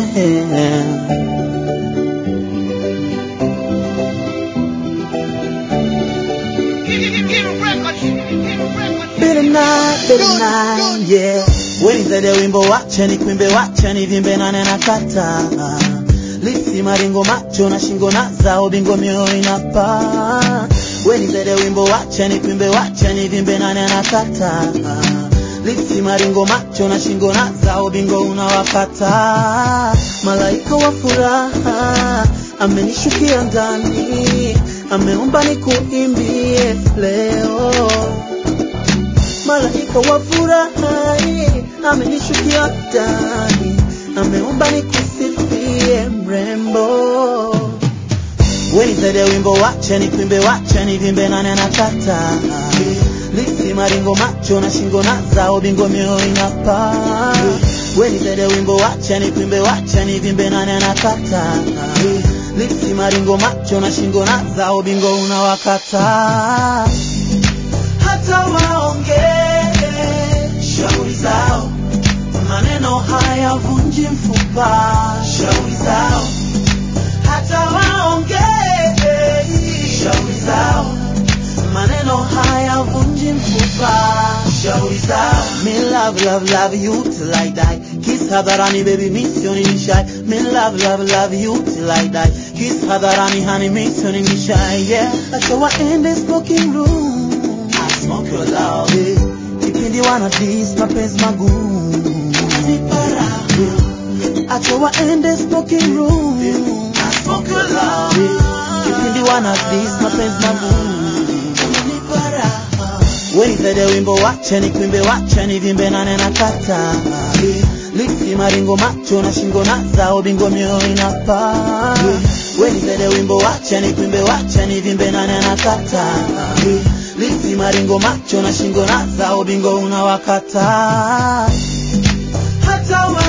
Bitter night, bitter night, yeah. Weni zaidi ya wimbo wacha ni kuimbe wacha ni vimbe nane na kata lisi maringo macho na shingo na zao bingo mioyo inapa weni zaidi ya wimbo wacha ni kuimbe wacha ni vimbe nane na kata lisi maringo macho na shingo na zao bingo unawakata malaika wa furaha amenishukia ndani ameomba nikuimbie leo malaika wa furaha amenishukia ndani, ameomba nikusifie mrembo. Weni zaidi ya wimbo, wacha ni kuimbe, wacha ni vimbe nane na kata lisi maringo macho na shingo na zao bingo mioyo inapa weni zaidi ya wimbo, wacha ni kuimbe, wacha ni vimbe nane na kata lisi maringo macho na shingo na zao bingo unawakata hata waongee shauri zao, maneno hayavunji mfupa. Shauri zao, hata waongee shauri zao, maneno hayavunji mfupa. Shauri zao, me love love love you till I die. Kiss hadharani baby, miss you ni shy. Me love love love you till I die. Kiss hadharani honey, miss you ni shy. Yeah, acha waende smoking room. I smoke your love. Yeah. Kipindi wana dis mapenzi magumu. Unanipa raha. Acha waende smoking room. I smoke your love. Yeah. Kipindi wana dis mapenzi magumu. Unanipa raha. Weni zaidi ya wimbo, wacha ni kuimbe, wacha ni vimbe nane na kata lipsi maringo macho na shingo na zao bingo mioyo inapa weni zaidi ya wimbo, wacha ni kuimbe, wacha ni vimbe nane na kata lipsi maringo macho na shingo na zao bingo unawakata hata wa